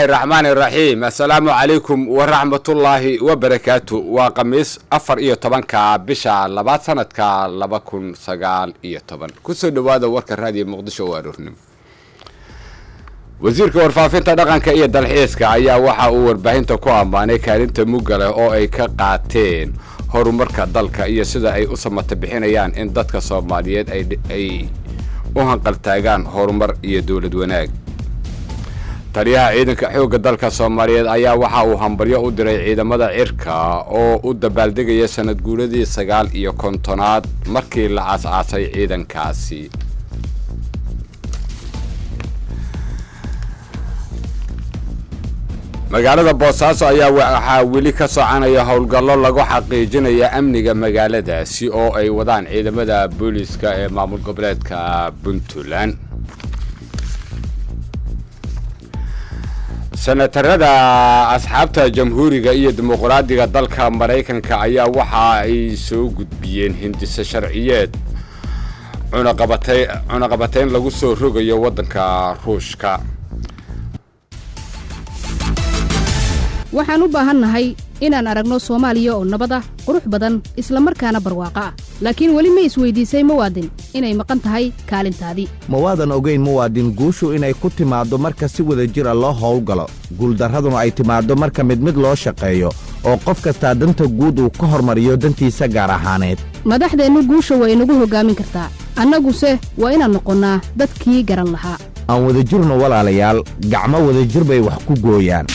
raxmaani raxiim assalaamu calaykum waraxmatullaahi wabarakaatu waa khamiis afar iyo tobanka bisha labaad sanadka laba kun sagaal iyo toban kusoo dhowaada warka raadiyo muqdisho oo aroornimo wasiirka warfaafinta dhaqanka iyo dalxiiska ayaa waxa uu warbaahinta ku ammaanay kaalinta mugga leh oo ay ka qaateen horumarka dalka iyo sida ay u samata bixinayaan in dadka soomaaliyeed ay u hanqaltaagaan horumar iyo dowlad wanaag taliyaha ciidanka xoogga dalka soomaaliyeed ayaa waxa uu hambalyo u diray ciidamada cirka oo u dabaaldegaya sanad guuradii sagaal iyo kontonaad markii la aas-aasay ciidankaasi magaalada boosaaso ayaa waxaa weli ka soconaya howlgallo lagu xaqiijinaya amniga magaaladaasi oo ay wadaan ciidamada booliiska ee maamul goboleedka puntland senatarada asxaabta jamhuuriga iyo dimuqraadiga dalka maraykanka ayaa waxa ay soo gudbiyeen hindise sharciyeed cunaqabatayn lagu soo rogayo waddanka ruushka waxaan u baahannahay inaan aragno soomaaliya oo nabad ah qurux badan isla markaana barwaaqo ah laakiin weli ma isweydiisay muwaadin inay maqan tahay kaalintaadii ma waadan ogayn muwaadin guushu inay ku timaaddo marka si wada jira loo howlgalo guuldarraduna ay timaaddo marka mid mid loo shaqeeyo oo qof kastaa danta guud uu ka hormariyo dantiisa gaar ahaaneed madaxdeennu guusha waa inagu hoggaamin kartaa annaguse waa inaan noqonnaa dadkii garan lahaa aan wadajirno walaalayaal gacmo wadajir bay wax ku gooyaan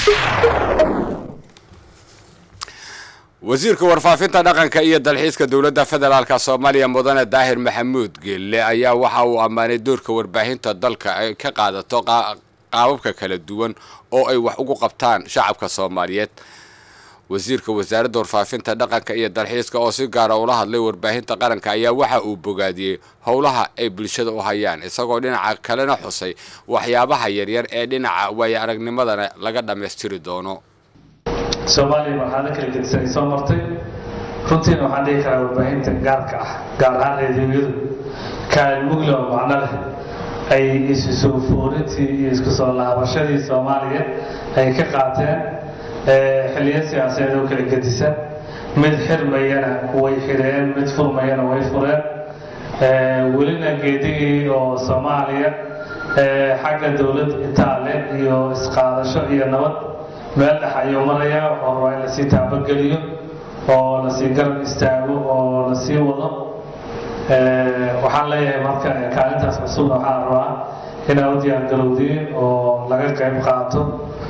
wasiirka warfaafinta dhaqanka iyo dalxiiska dowladda federaalk soomaaliya mudane daahir maxamuud geelle ayaa waxa uu ammaanay doorka warbaahinta dalka ay ka qaadato qaababka kala duwan oo ay wax ugu qabtaan shacabka soomaaliyeed wasiirka wasaaradda warfaafinta dhaqanka iyo dalxiiska oo si gaara ula hadlay warbaahinta qaranka ayaa waxa uu bogaadiyey howlaha ay bulshada u hayaan isagoo dhinaca kalena xusay waxyaabaha yaryar ee dhinaca waayo aragnimadana laga dhammaystiri doono soomaaliya marxalado kala gedisa ay soo martay runtiina waxaan dhihi karaa warbaahinta gaarka ah gaar ahaan reediyoyadu kaalin mugla oo macno leh ay isu soo foorintii iyo isku soo laabashadii soomaaliya ay ka qaateen xilliyo siyaasadeed oo kala gedisan mid xirmayana way xireen mid furmayana way fureen welina geedigii oo soomaaliya xagga dowlad itaale iyo isqaadasho iyo nabad meel dhex ayuu marayaa waxaa rabaa in lasii taabageliyo oo lasii garab istaago oo lasii wado waxaan leeyahay marka kaalintaas cusubna waxaa rabaa inaa u diyaargarowdiin oo laga qayb qaato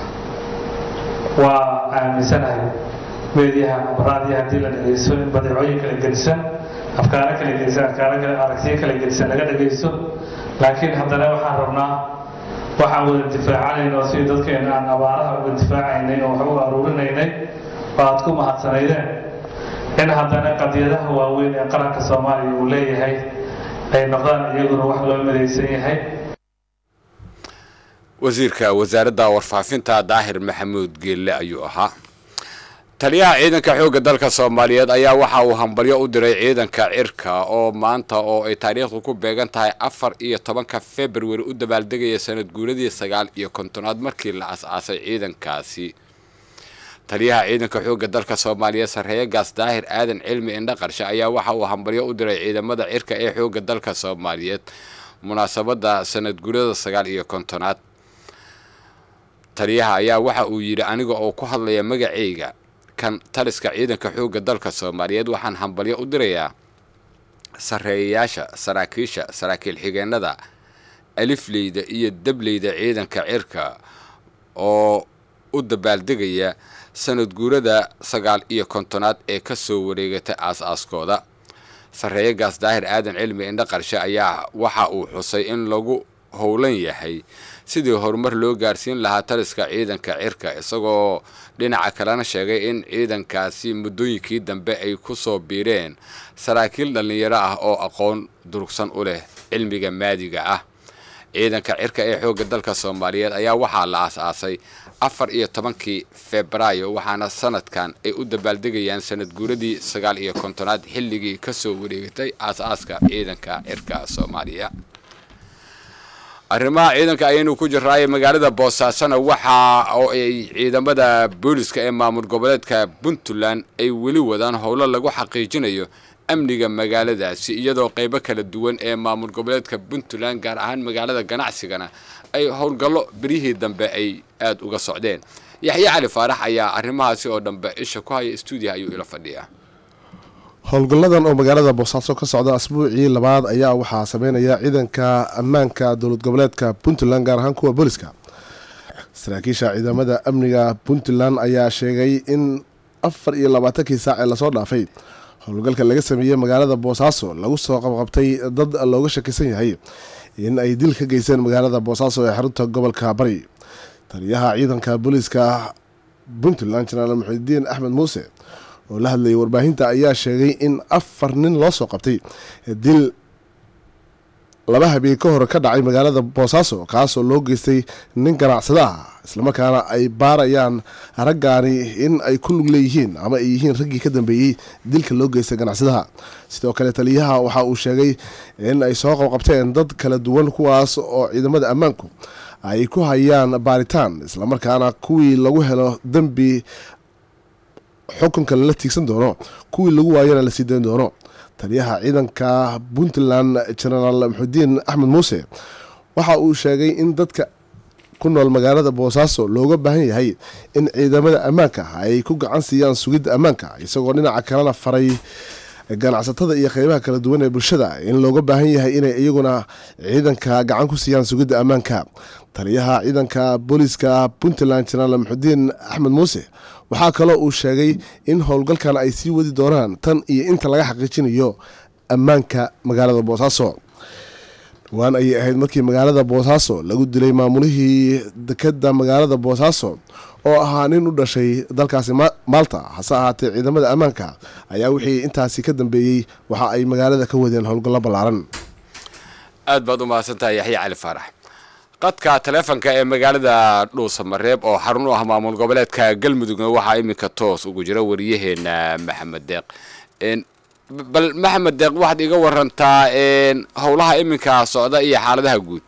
waa aaminsanahay meediyaha amraadii haddii la dhegeysto in badeecooyin kala gedisan afkaaro kala gedisan afkaaro kale aragtiyo kala gedisan laga dhegeysto laakiin haddana waxaan rabnaa waxaan wada difaacanayn oo sidii dadkeena aan abaaraha uga difaacaynay oo wax u aruurinaynay oo aad ku mahadsanaydeen in haddana qadiyadaha waaweyn ee qaranka soomaaliya uu leeyahay ay noqdaan iyaguna wax loo midaysan yahay wasiirka wasaaradda warfaafinta daahir maxamuud geelle ayuu ahaa taliyaha ciidanka xoogga dalka soomaaliyeed ayaa waxa uu hambalyo u diray ciidanka cirka oo maanta oo ay taariikhdu ku beegan tahay afar iyo tobanka februari u dabaaldegaya sanad guuradii sagaal iyo kontonaad markii la as-aasay ciidankaasi taliyaha ciidanka xoogga dalka soomaaliyeed sarreeye gaas daahir aadan cilmi indha qarshe ayaa waxa uu hambalyo u diray ciidamada cirka ee xoogga dalka soomaaliyeed munaasabadda sanad guurada sagaal iyo kontonaad taliyaha ayaa waxa uu yidhi aniga oo ku hadlaya magacayga kan taliska ciidanka xoogga dalka soomaaliyeed waxaan hambalyo u dirayaa sarreeyayaasha saraakiisha saraakiil xigeenada alifleyda iyo dableyda ciidanka cirka oo u dabaaldegaya sanad guurada sagaal iyo kontonaad ee kasoo wareegatay aas-aaskooda sarreeye gaas daahir aadan cilmi indha qarshe ayaa waxa uu xusay in lagu howlan yahay sidii horumar loo gaarsiin lahaa taliska ciidanka cirka isagoo dhinaca kalena sheegay in ciidankaasi muddooyinkii dambe ay ku soo biireen saraakiil dhallinyaro ah oo aqoon durugsan u leh cilmiga maadiga ah ciidanka cirka ee xoogga dalka soomaaliyeed ayaa waxaa la aas-aasay afar iyo tobankii febraayo waxaana sanadkan ay u dabaaldegayaan sanad guuradii sagaal iyo kontonaad xilligii kasoo wareegatay aas-aaska ciidanka cirka soomaaliya arrimaha ciidanka ayaynu ku jiraaye magaalada boosaasona waxa oo ay ciidamada booliska ee maamul goboleedka puntland ay weli wadaan howlo lagu xaqiijinayo amniga magaaladaasi iyadoo qeybo kala duwan ee maamul goboleedka puntland gaar ahaan magaalada ganacsigana ay howlgallo beryihii dambe ay aada uga socdeen yaxye cali faarax ayaa arrimahaasi oo dhanbe isha ku haya stuudiyaha ayuu ila fadhiyaa howlgalladan oo magaalada boosaaso ka socda asbuucii labaad ayaa waxaa sameynaya ciidanka ammaanka dowlad goboleedka puntland gaar ahaan kuwa booliska saraakiisha ciidamada amniga puntland ayaa sheegay in afar iyo labaatankii saac ee lasoo dhaafay howlgalka laga sameeyey magaalada boosaaso lagu soo qabqabtay dad looga shakisan yahay in ay dil ka geysteen magaalada boosaaso ee xarunta gobolka bari taliyaha ciidanka booliska puntland jenaraal muxidiin axmed muuse oo la hadlayay warbaahinta ayaa sheegay in afar nin loo soo qabtay dil laba habeen ka hor ka dhacay magaalada boosaaso kaasoo loo geystay nin ganacsada ah islamarkaana ay baarayaan raggaani in ay ku lug leeyihiin ama ay yihiin raggii ka dambeeyey dilka loo geystay ganacsadaha sidoo kale taliyaha waxa uu sheegay in ay soo qabqabteen dad kala duwan kuwaas oo ciidamada ammaanku ay ku hayaan baaritaan islamarkaana kuwii lagu helo dembi xukunka lala tiigsan doono kuwii lagu waayana la sii dayn doono taliyaha ciidanka puntland jenaraal muxudiin axmed muuse waxa uu sheegay in dadka ku nool magaalada boosaaso looga baahan yahay in ciidamada ammaanka ay ku gacan siiyaan sugidda ammaanka isagoo dhinaca kalena faray ganacsatada iyo qeybaha kala duwan ee bulshada in looga baahan yahay inay iyaguna ciidanka gacan ku siiyaan sugidda ammaanka taliyaha ciidanka booliska puntland jenaraal muxudiin axmed muuse waxaa kaloo uu sheegay in howlgalkan ay sii wadi doonaan tan iyo inta laga xaqiijinayo ammaanka magaalada boosaaso dhawaan ayay ahayd markii magaalada boosaaso lagu dilay maamulihii dekeda magaalada boosaaso oo ahaa nin u dhashay dalkaasi maalta hase ahaatee ciidamada ammaanka ayaa wixii intaasi ka dambeeyey waxa ay magaalada ka wadeen howlgallo ballaaran aad baad u mahadsantahay yaxye cali faarax qadka taleefonka ee magaalada dhuusamareeb oo xarun u ah maamul goboleedka galmudugna waxaa iminka toos ugu jira wariyaheena maxamed deeq bal maxamed deeq waxaad iga warantaa howlaha iminka socda iyo xaaladaha guud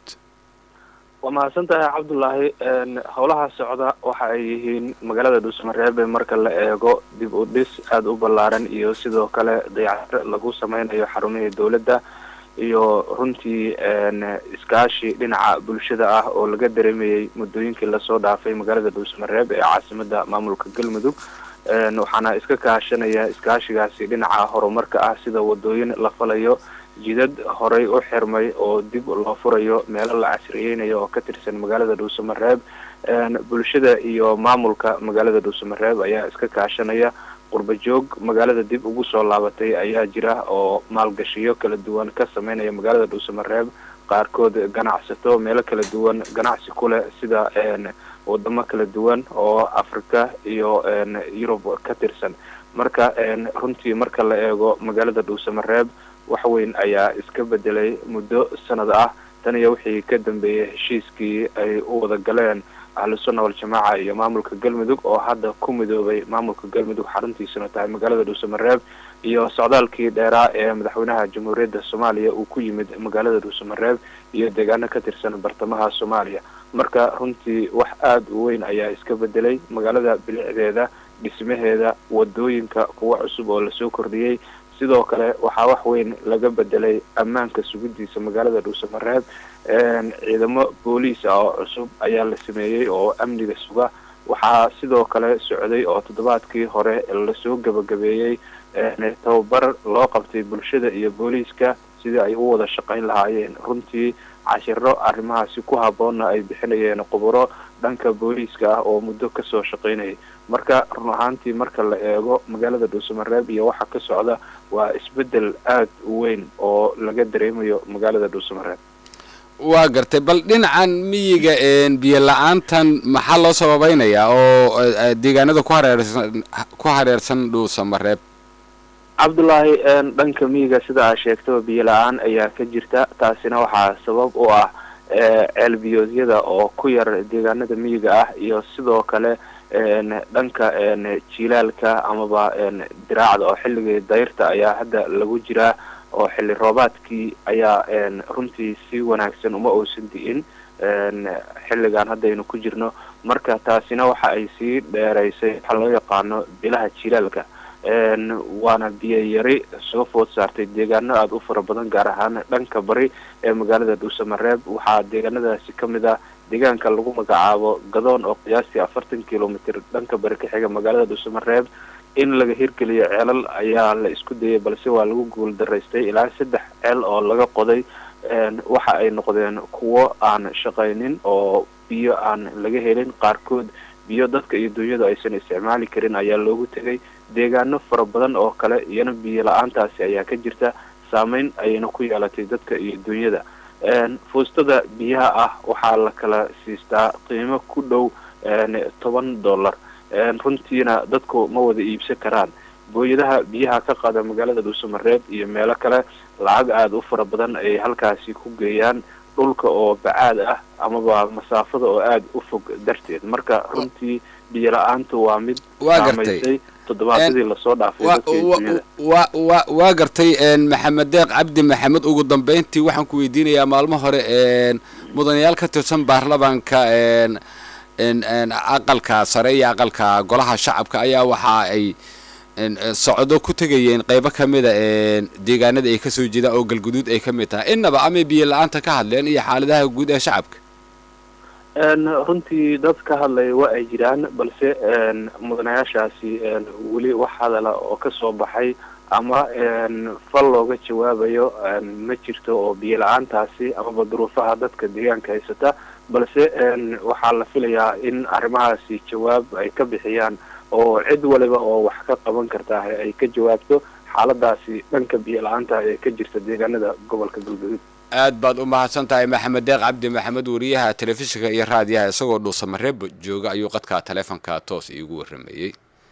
waa mahadsan tahay cabdulaahi howlaha socda waxa ay yihiin magaalada dhuusamareebe marka la eego dib u dhis aada u ballaaran iyo sidoo kale dayactir lagu sameynayo xarumihii dowladda iyo runtii iskaashi dhinaca bulshada ah oo laga dareemayay muddooyinkii lasoo dhaafay magaalada dhuusamareeb ee caasimada maamulka galmudug waxaana iska kaashanaya iskaashigaasi dhinaca horumarka ah sida wadooyin la falayo jidad horey u xirmay oo dib loo furayo meelo la casriyeynayo oo ka tirsan magaalada dhuusamareeb bulshada iyo maamulka magaalada dhuusamareeb ayaa iska kaashanaya qurba joog magaalada dib ugu soo laabatay ayaa jira oo maalgashiyo kala duwan ka sameynaya magaalada dhuusamareeb qaarkood ganacsato meelo kala duwan ganacsi ku leh sida wadamo kala duwan oo africa iyo yurub ka tirsan marka runtii marka la eego magaalada dhuusamareeb wax weyn ayaa iska bedelay muddo sanad ah tan iyo wixii ka dambeeyay heshiiskii ay u wada galeen ahlusunna waljamaaca iyo maamulka galmudug oo hadda ku midoobay maamulka galmudug xaruntiisuna tahay magaalada dhuusamareeb iyo socdaalkii dheeraa ee madaxweynaha jamhuuriyadda soomaaliya uu ku yimid magaalada dhuusamareeb iyo deegaano ka tirsan bartamaha soomaaliya marka runtii wax aada u weyn ayaa iska bedelay magaalada bilicdeeda dhismaheeda wadooyinka kuwa cusub oo lasoo kordhiyey sidoo kale waxaa wax weyn laga bedelay ammaanka sugidiisa magaalada dhuusamareeb ciidamo booliis ah oo cusub ayaa la sameeyey oo amniga suga waxaa sidoo kale socday oo toddobaadkii hore lasoo gabagabeeyey tababar loo qabtay bulshada iyo booliiska sidii ay u wada shaqayn lahaayeen runtii cashiro arrimahaasi ku habboonna ay bixinayeen khuburo dhanka booliiska ah oo muddo kasoo shaqaynayay marka run ahaantii marka la eego magaalada dhuusamareeb iyo waxa ka socda waa isbedel aada u weyn oo laga dareemayo magaalada dhuusamareeb waa gartay bal dhinacan miyiga biyo la-aantan maxaa loo sababeynayaa oo deegaanada ku hareersan ku hareersan dhuusamareeb cabdullaahi dhanka miyiga sida aa sheegtaba biyo la-aan ayaa ka jirta taasina waxaa sabab u ah ceelbiyoodyada oo ku yar deegaanada miyiga ah iyo sidoo kale dhanka jiilaalka amaba diraacda oo xilligii dayrta ayaa hadda lagu jiraa oo xilli roobaadkii ayaa runtii si wanaagsan uma uusan di'in xilligan haddaynu ku jirno marka taasina waxa ay sii dheeraysay waxaa loo yaqaano bilaha jilaalka waana biyo yari soo food saartay deegaano aada u fara badan gaar ahaan dhanka bari ee magaalada dhuusamareeb waxaa deegaanadaasi ka mid ah deegaanka lagu magacaabo gadoon oo qiyaastii afartan kilomitr dhanka bari ka xiga magaalada dhuusamareeb in laga hirgeliyo ceelal ayaa la isku dayay balse waa lagu guul daraystay ilaa saddex ceel oo laga qoday waxa ay noqdeen kuwo aan shaqaynin oo biyo aan laga helin qaarkood biyo dadka iyo dunyadu aysan isticmaali karin ayaa loogu tegay deegaano fara badan oo kale iyana biyo la-aantaasi ayaa ka jirta saameyn ayayna ku yeelatay dadka iyo dunyada fuustada biyaha ah waxaa la kala siistaa qiimo ku dhow toban dollar runtiina dadku ma wada iibsan karaan booyadaha biyaha ka qaada magaalada dhuusamareeb iyo meelo kale lacag aada u fara badan ay halkaasi ku geeyaan dhulka oo bacaad ah amaba masaafada oo aada u fog darteed marka runtii biyo la-aantu waa mid saamaysay toddobaadadii lasoo dhaafay wa wa waa gartay maxamed deeq cabdi maxamed ugu dambeyntii waxaan ku weydiinayaa maalmo hore mudanayaal ka tirsan baarlamaanka aqalka sare iyo aqalka golaha shacabka ayaa waxa ay socdo ku tegayeen qeybo kamida deegaanada ay kasoo jeedaan oo galguduud ay kamid tahay innaba amay biyo la-aanta ka hadleen iyo xaaladaha guud ee shacabka runtii dad ka hadlaya waa ay jiraan balse mudanayaashaasi weli wax hadala oo kasoo baxay ama fal looga jawaabayo ma jirto oo biyo la-aantaasi amaba duruufaha dadka deegaanka haysata balse waxaa la filayaa in arrimahaasi jawaab ay ka bixiyaan oo cid waliba oo wax ka qaban kartaa ay ka jawaabto xaaladaasi dhanka biyo la-aanta ee ka jirta deegaanada gobolka galguduud aad baad u mahadsan tahay maxamed deeq cabdi maxamed wariyaha telefishinka iyo raadiyaha isagoo dhuusamareeb jooga ayuu qadka taleefonka toos iigu warrameeyey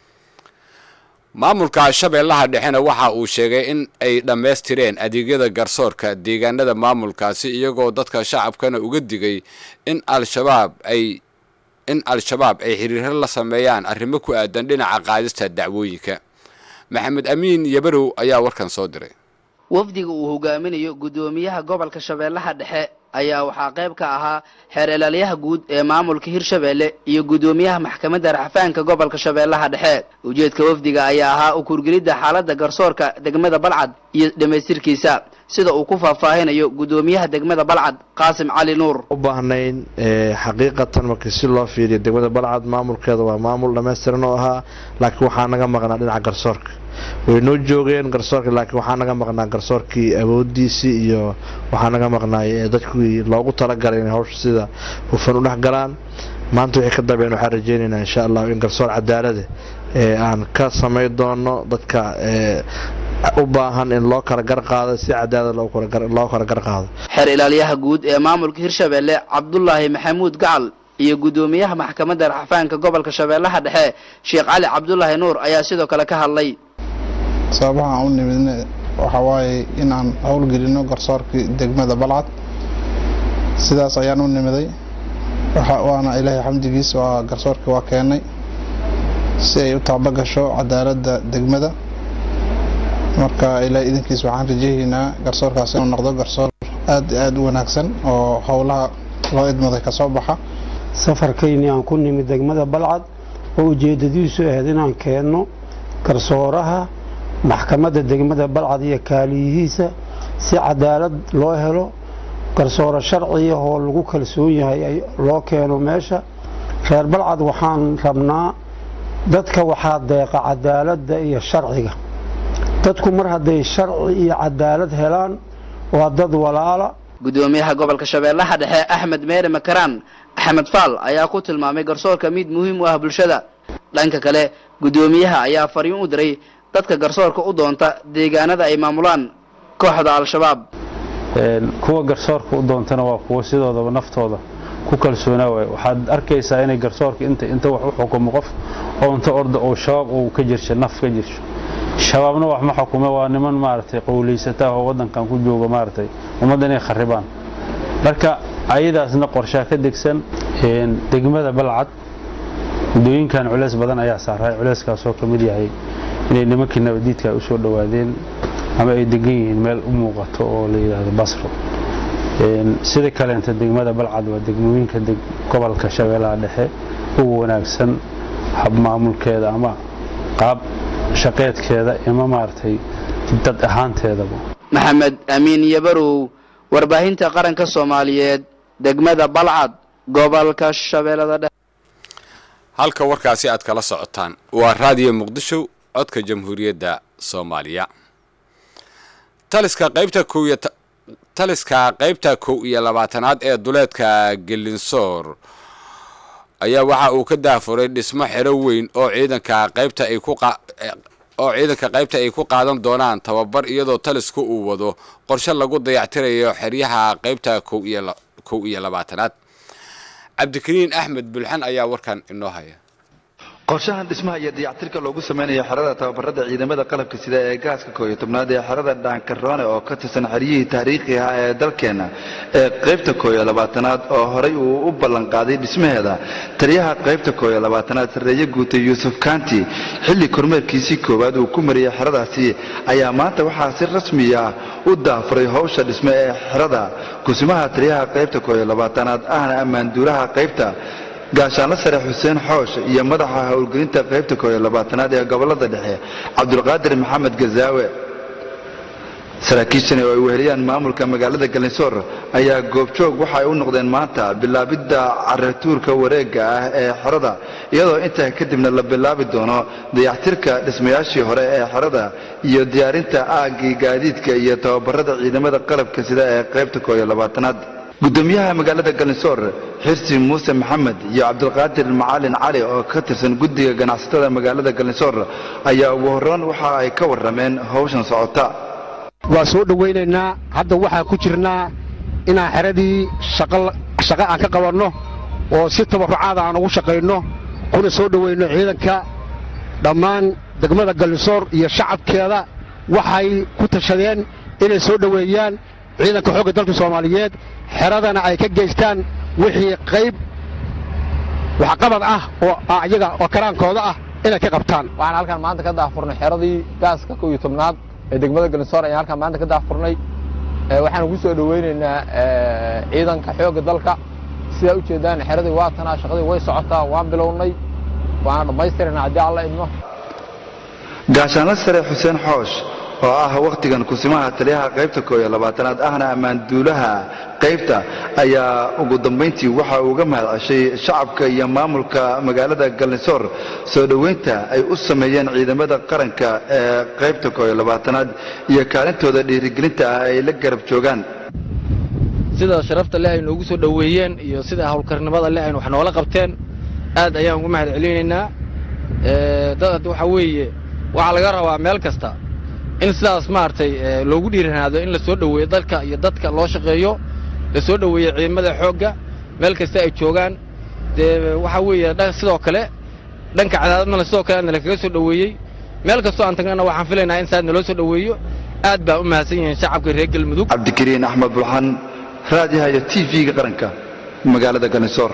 maamulka shabeellaha dhexena waxa uu sheegay in ay dhammaystireen adeegyada garsoorka deegaanada maamulkaasi iyagoo dadka shacabkana uga digay in al-shabaab ay in al-shabaab ay xiriiro la sameeyaan arrimo ku aadan dhinaca qaadista dacwooyinka maxamed amiin yabarow ayaa warkan soo diray wafdiga uu hogaaminayo guddoomiyaha gobolka shabeellaha dhexe ayaa waxaa qayb ka ahaa xeer ilaalyaha guud ee maamulka hirshabeelle iyo guddoomiyaha maxkamadda raxfaanka gobolka shabeellaha dhexe ujeedka wafdiga ayaa ahaa u kurgelidda xaaladda garsoorka degmada balcad iyo dhammaystirkiisa sida uu ku faahfaahinayo guddoomiyaha degmada balcad qaasim cali nuur u baahnayn xaqiiqatan markii si loo fiiriyo degmada balcad maamulkeeda waa maamul dhammaystiran oo ahaa laakiin waxaa naga maqnaa dhinaca garsoorka way noo joogeen garsoorka laakiin waxaa naga maqnaa garsoorkii awoodiisii iyo waxaa naga maqnaay dadkii loogu talagalay inay hawsha sida hufan u dhex galaan maanta wixii ka dambeyn waxaan rajeynaynaa insha allah in garsoor cadaalada ee aan ka samay doono dadka u baahan in loo kala gar qaado si cadaalad loo kala gar qaado xeer ilaalyaha guud ee maamulka hirshabeelle cabdulaahi maxamuud gacal iyo guddoomiyaha maxkamadda raxfaanka gobolka shabeellaha dhexe sheekh cali cabdulaahi nuur ayaa sidoo kale ka hadlay sababaha aan u nimidna waxaa waaye inaan howlgelino garsoorkii degmada balcad sidaas ayaan u nimiday waana ilaahay xamdigiis waa garsoorkii waa keenay si ay u taaba gasho cadaaladda degmada marka ilaahay idinkiis waxaan rajeehaynaa garsoorkaas inuu noqdo garsoor aad aada u wanaagsan oo howlaha loo idmaday kasoo baxa safarkaynii aan ku nimid degmada balcad oo ujeedadiisu ahayd inaan keenno garsooraha maxkamadda degmada balcad iyo kaaliyihiisa si cadaalad loo helo garsooro sharciya oo lagu kalsoon yahay loo keeno meesha reer balcad waxaan rabnaa dadka waxaa deeqa cadaaladda iyo sharciga dadku mar hadday sharci iyo cadaalad helaan waa dad walaala guddoomiyaha gobolka shabeellaha dhexe axmed meere makaraan axmed faal ayaa ku tilmaamay garsoorka mid muhiim u ah bulshada dhanka kale guddoomiyaha ayaa fariin u diray dadka garsoorka u doonta deegaanada ay maamulaan kooxda al-shabaab kuwa garsoorka u doontana waa kuwa sidoodaba naftooda ku kalsoonaa waay waxaad arkaysaa inay garsoorka inta inta wax u xukumo qof oo inta orda oo shabaab uu ka jirsho naf ka jirsho shabaabna wax ma xukume waa niman maaragtay qowlaysata oo waddankan ku jooga maaragtay ummadda inay kharibaan marka ayadaasna qorshaa ka degsan degmada balcad muddooyinkan culeys badan ayaa saaray culeyskaasoo ka mid yahay inay nimankii nabadiidka usoo dhowaadeen ama ay degan yihiin meel u muuqato oo la yidhaahdo basro sida kaleenta degmada balcad waa degmooyinka gobolka shabeellaha dhexe ugu wanaagsan hab maamulkeeda ama qaab shaqeedkeeda ama maaragtay dad ahaanteedaba maxamed amiin yabarow warbaahinta qaranka soomaaliyeed degmada balcad gobolka shabeellada dhexe halka warkaasi aad kala socotaan waa raadiyo muqdisho codka jamhuuriyadda soomaaliya taliska qaybta kow iyo taliska qaybta kow iyo labaatanaad ee duleedka gelinsoor ayaa waxa uu ka daafuray dhismo xero weyn oo ciidanka qaybta ay ku oo ciidanka qaybta ay ku qaadan doonaan tababar iyadoo talisku uu wado qorshe lagu dayactirayo xeryaha qaybta kow iyo kow iyo labaatanaad cabdikariin axmed bulxan ayaa warkan inoo haya qorshahan dhismaha iyo dayactirka loogu sameynayo xerada tababarada ciidamada qalabka sida ee gaaska kooiyo tobnaad ee xerada dhaankaroone oo ka tirsan xeryihii taariikhi ah ee dalkeenna ee qaybta kooiyo labaatanaad oo horay uu u ballanqaaday dhismaheeda taliyaha qaybta kooiyo labaatanaad sarreeye guutay yuusuf kanti xilli kormeerkiisii koowaad uu ku mariyey xeradaasi ayaa maanta waxaa si rasmi ah u daafuray howsha dhisme ee xerada kusimaha taliyaha qaybta kooiyo labaatanaad ahna ammaanduulaha qaybta gaashaanla sare xuseen xoosh iyo madaxa howlgelinta qaybta kooiyo labaatanaad ee gobolada dhexe cabdulqaadir maxamed gazaawe saraakiishani oo ay weheliyaan maamulka magaalada galinsoor ayaa goobjoog waxa ay u noqdeen maanta bilaabidda caratuurka wareegga ah ee xerada iyadoo intaa kadibna la bilaabi doono dayactirka dhismayaashii hore ee xerada iyo diyaarinta aaggii gaadiidka iyo tababarada ciidamada qalabka sida ee qaybta kooiyo labaatanaad gudoomiyaha magaalada galinsoor xirsi muuse maxamed iyo cabdulqaadir macalin cali oo ka tirsan guddiga ganacsatada magaalada galinsoor ayaa ugu horreyn waxa ay ka warrameen howshan socota waa soo dhowaynaynaa hadda waxaa ku jirnaa inaan xeradii shaqo aan ka qabanno oo si tabarucaada aan ugu shaqayno kuna soo dhowayno ciidanka dhammaan degmada galinsoor iyo shacabkeeda waxay ku tashadeen inay soo dhoweeyaan ciidanka xoogga dalka soomaaliyeed xeradana ay ka geystaan wixii qayb waxqabad ah oo iyaga oo karaankooda ah inay ka qabtaan waxaan halkaan maanta ka daafurnay xeradii gaaska kow iyo tobnaad ee degmada galinsoor ayaan halkaan maanta ka daafurnay waxaan ugu soo dhowaynaynaa ciidanka xoogga dalka sidaa u jeedaan xeradii waa tanaa shaqadii way socotaa waan bilownay waana dhammaystirana haddii alla idmo gaashaanla sare xuseen xoosh oo ah wakhtigan kusimaha taliyaha qaybta kooiyo labaatanaad ahna ammaanduulaha qaybta ayaa ugu dambayntii waxa uu uga mahad ceshay shacabka iyo maamulka magaalada galinsoor soo dhoweynta ay u sameeyeen ciidamada qaranka ee qaybta kooiyo labaatanaad iyo kaalintooda dhiirigelinta ah ay la garab joogaan sida sharafta leh ay noogu soo dhoweeyeen iyo sida howlkarnimada leh aynu wax noola qabteen aad ayaan ugu mahad celinaynaa dad waxaa weeye waxaa laga rabaa meel kasta in sidaas maaragtay loogu dhiiranaado in la soo dhoweeyo dalka iyo dadka loo shaqeeyo la soo dhoweeyo ciidamada xoogga meel kasta ay joogaan dee waxaa weeye sidoo kale dhanka cadaadadna sidoo kale na lakaga soo dhoweeyey meel kastoo aan tagnana waxaan filaynaa in saas naloo soo dhoweeyo aad baa u mahadsan yihiin shacabka reer galmudug cabdikariin axmed bulxan raadiyaha iyo t v-ga qaranka magaalada galinsoor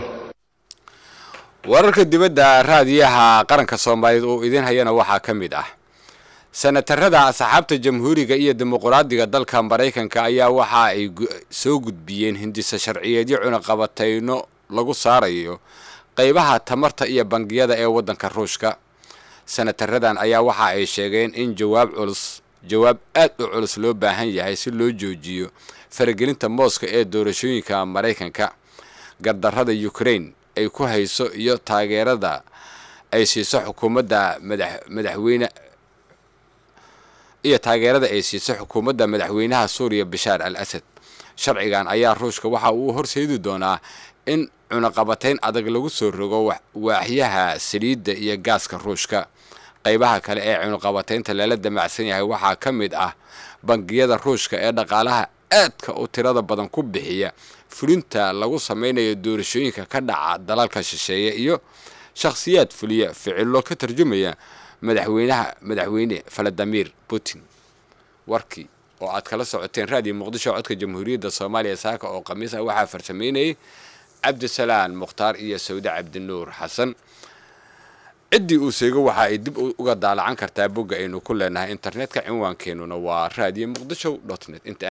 wararka dibadda raadiyaha qaranka soomaaliyeed oo idin hayana waxaa ka mid ah senatarada asxaabta jamhuuriga iyo dimuqraadiga dalka maraykanka ayaa waxa ay soo gudbiyeen hindisa sharciyeedyo cunaqabatayno lagu saarayo qaybaha tamarta iyo bangiyada ee waddanka ruushka senataradan ayaa waxa ay sheegeen in jawaab culus jawaab aad u culus loo baahan yahay si loo joojiyo faragelinta mooska ee doorashooyinka maraykanka gardarrada ukraine ay ku hayso iyo taageerada ay siiso xukuumadda madaxweyne iyo taageerada ay siiso xukuumadda madaxweynaha suuriya bashaar al asad sharcigan ayaa ruushka waxa uu horseedi doonaa in cunaqabatayn adag lagu soo rogo waaxyaha saliidda iyo gaaska ruushka qaybaha kale ee cunaqabataynta lala damacsan yahay waxaa ka mid ah bangiyada ruushka ee dhaqaalaha aadka u tirada badan ku bixiya fulinta lagu samaynayo doorashooyinka ka dhaca dalalka shisheeye iyo shakhsiyaad fuliya ficilo ka tarjumaya madaxweynaha madaxweyne valadimir putin warkii oo aad kala socoteen raadiyo muqdisho codka jamhuuriyadda soomaaliya saaka oo khamiis ah waxaa farsameynayay cabdisalaan mukhtaar iyo sawde cabdinuur xasan ciddii uu seego waxa ay dib uga daalacan kartaa bogga aynu ku leenahay internetka cinwaankeenuna waa radio muqdisho net